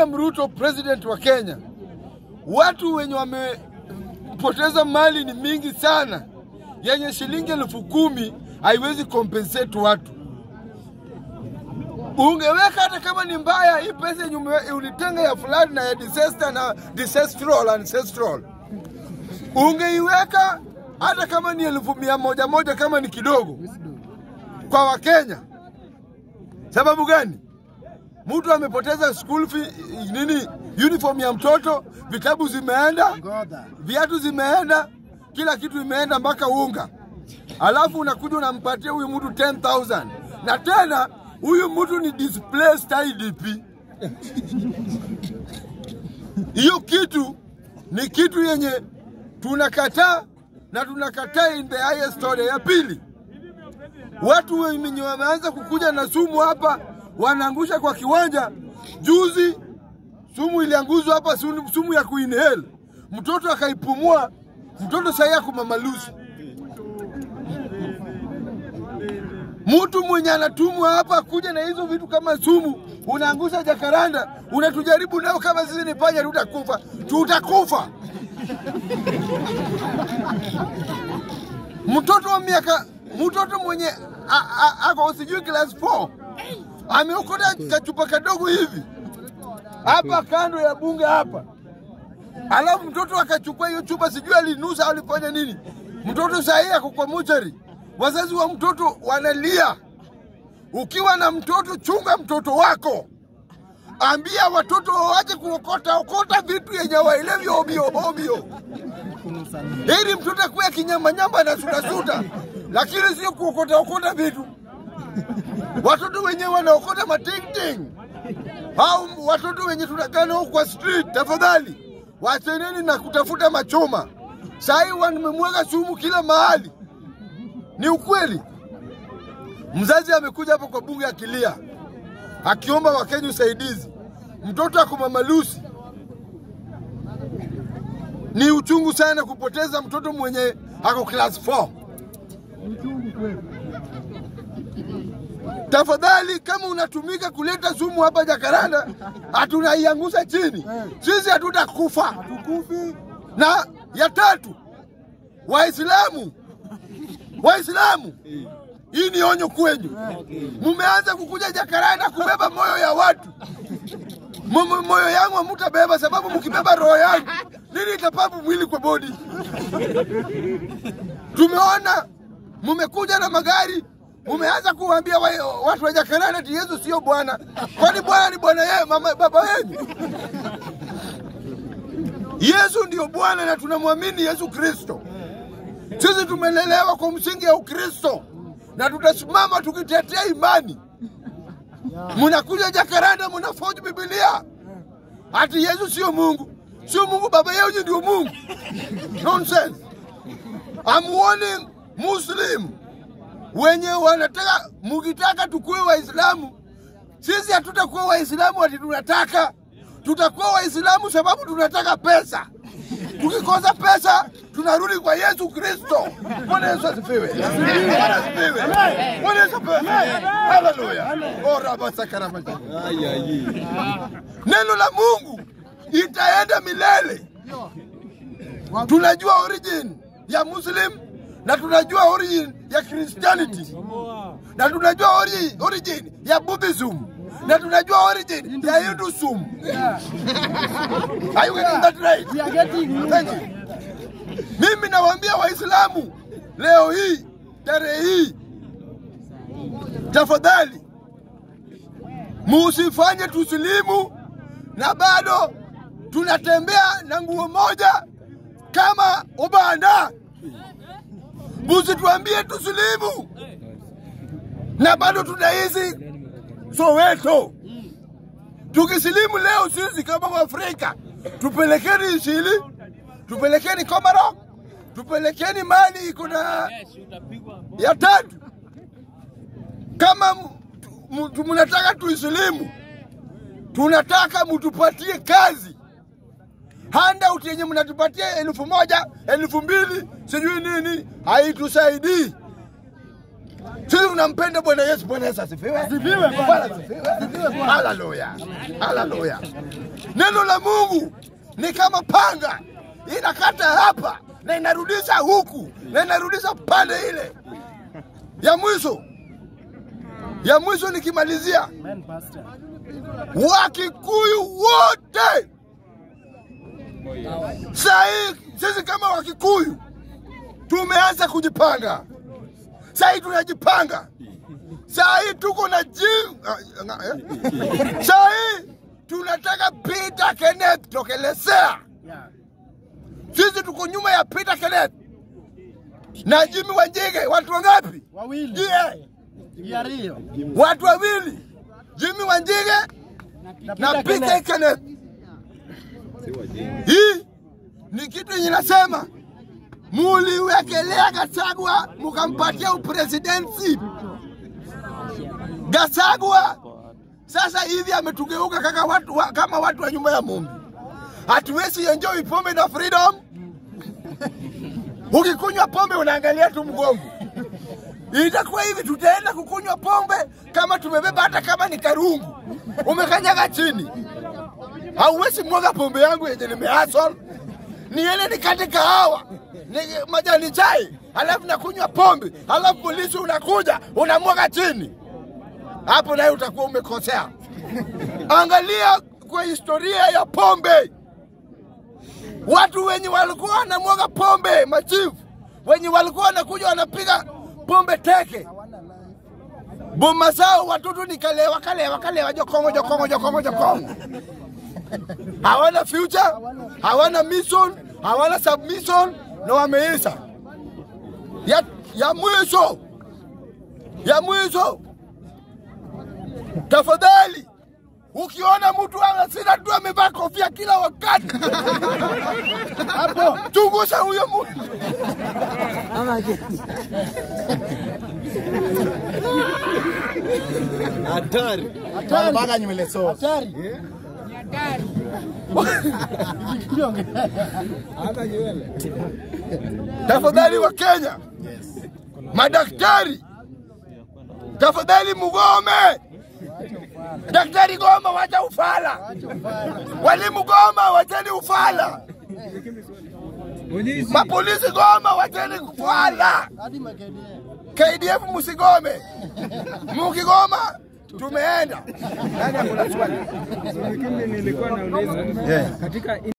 William Ruto president wa Kenya, watu wenye wamepoteza mali ni mingi sana, yenye shilingi elfu kumi haiwezi compensate watu. Ungeweka hata kama ni mbaya, hii pesa yenye ume- ulitenga ya flood na ya disaster na disaster ancestral, ungeiweka hata kama ni elfu mia moja moja, kama ni kidogo kwa Wakenya. Sababu gani? Mtu amepoteza school fee, nini, uniform ya mtoto, vitabu zimeenda, viatu zimeenda, kila kitu imeenda mpaka unga, alafu unakuja unampatia huyu mtu 10,000 na tena huyu mtu ni displaced IDP. Hiyo kitu ni kitu yenye tunakataa na tunakataa in the highest order. Ya pili, watu wenye wameanza kukuja na sumu hapa wanaangusha kwa kiwanja. Juzi sumu ilianguzwa hapa, sumu sumu ya kuinhale, mtoto akaipumua, mtoto sahii ako mamalusi. Mtu mwenye anatumwa hapa kuja na hizo vitu kama sumu, unaangusha jakaranda, unatujaribu nao kama sisi ni panya, tutakufa, tutakufa. Mtoto wa miaka, mtoto mwenye a- a- ako sijui class 4 ameokota kachupa kadogo hivi hapa kando ya bunge hapa, alafu mtoto akachukua hiyo chupa, sijui alinusa au alifanya nini. Mtoto sahii ako kwa mochari, wazazi wa mtoto wanalia. Ukiwa na mtoto, chunga mtoto wako, ambia watoto waache kuokota okota vitu yenye waelevi ovyo ovyo, ili mtoto akuwe kinyambanyamba na sudasuda, lakini sio kuokota okota vitu. Watoto wenye wanaokota matingting au watoto wenye tunakaa nao kwa street, tafadhali wacheneni na kutafuta machoma. Sahii wamemwaga sumu kila mahali, ni ukweli. Mzazi amekuja hapo kwa bunge akilia, akiomba Wakenya usaidizi, mtoto ako mamalusi. Ni uchungu sana kupoteza mtoto mwenye ako class 4. Tafadhali, kama unatumika kuleta sumu hapa Jakaranda, hatunaiangusha chini, sisi hatutakufa. Na ya tatu, Waislamu, Waislamu, hii ni onyo kwenyu. Mumeanza kukuja Jakaranda kubeba moyo ya watu. Mo- moyo yangu hamutabeba, sababu mkibeba roho yangu nini itapabu mwili kwa bodi. Tumeona mumekuja na magari, mumeanza kuwaambia wa, watu wa Jakaranda ati Yesu sio Bwana. Kwani Bwana ni bwana yeye, mama baba yenu? Yesu ndio Bwana na tunamwamini Yesu Kristo. Sisi tumelelewa kwa msingi ya Ukristo na tutasimama tukitetea imani. Munakuja Jakaranda, munafoji Biblia ati Yesu sio Mungu, sio Mungu, baba yenu ndio Mungu. Nonsense. I'm warning Muslim wenye wanataka, mukitaka tukuwe Waislamu, sisi hatutakuwa Waislamu ati tunataka, tutakuwa Waislamu sababu tunataka pesa. Tukikosa pesa tunarudi kwa Yesu Kristo. Bwana Yesu asifiwe. Bwana asifiwe. Bwana Yesu asifiwe. Haleluya. Ora basakara maji. Neno la Mungu itaenda milele. Tunajua origin ya Muslim na tunajua origin ya Christianity na tunajua ori, origin ya Buddhism na tunajua origin ya Hinduism. Are you getting that right? Thank you. Mimi nawaambia Waislamu leo hii tarehe hii, tafadhali musifanye tusilimu na bado tunatembea na nguo moja kama ubanda. Musituambie tusilimu na bado tunaishi Soweto. Tukisilimu leo sisi kama Waafrika, tupelekeni Isili, tupelekeni Komoro, tupelekeni mali iko na ya tatu. Kama m- m- mnataka tuisilimu, tunataka mtupatie kazi handout yenye mnatupatia elfu moja elfu mbili sijui nini haitusaidii. Sisi unampenda Bwana Yesu. Bwana Yesu asifiwe. Bwana asifiwe. Haleluya, haleluya. Neno la Mungu ni kama panga, inakata hapa na inarudisha huku na inarudisha pande ile. Ya mwisho, ya mwisho nikimalizia, Amen, Pastor. Wakikuyu wote saa hii, sisi kama Wakikuyu tumeanza kujipanga. Saa hii tunajipanga, saa hii tuko na ji ah, nga- eh? saa hii tunataka Peter Kenneth tokelezea. Yeah. Sisi tuko nyuma ya Peter Kenneth na Jimmy Wanjige. Watu wangapi? Wawili. Yeah. Yario. Watu wawili, Jimmy Wanjige na Peter Kenneth. Hii ni kitu yenye nasema muliwekelea Gachagua mukampatia upresidency. Gachagua sasa hivi ametugeuka kaka watu, wa, kama watu wa nyuma ya Mungu. Hatuwezi enjoy pombe na freedom. Ukikunywa pombe unaangalia tu mgongo. Itakuwa hivi, tutaenda kukunywa pombe kama tumebeba, hata kama ni karungu umekanyaga chini. Hauwezi mwaga pombe yangu yenye nimehasol, niende nikate kahawa ni majani chai, halafu nakunywa pombe, halafu polisi unakuja unamwaga chini. Hapo naye utakuwa umekosea. Angalia kwa historia ya pombe, watu wenye walikuwa wanamwaga pombe, machifu wenye walikuwa wanakuja wanapiga pombe teke boma zao, watoto ni kalewa kalewa kalewa, jokongo jokongo jokongo jokongo, hawana future, hawana mission, hawana submission na wameisha. Ya, ya mwisho ya mwisho, tafadhali ukiona mtu anasina tu amevaa kofia kila wakati hapo, chunguza huyo mtu. Hatari. Hatari. Mpaka nywele so. Hatari. Hata nywele. Tafadhali wa Kenya, madaktari, tafadhali mugome. Daktari Goma, wacha ufala. Walimu Goma, wacheni ufala. Mapolisi Goma, wacheni ufala. Hadi makedia. KDF musigome, mukigoma tumeenda. Nani akuna swali? Lakini nilikuwa nauliza katika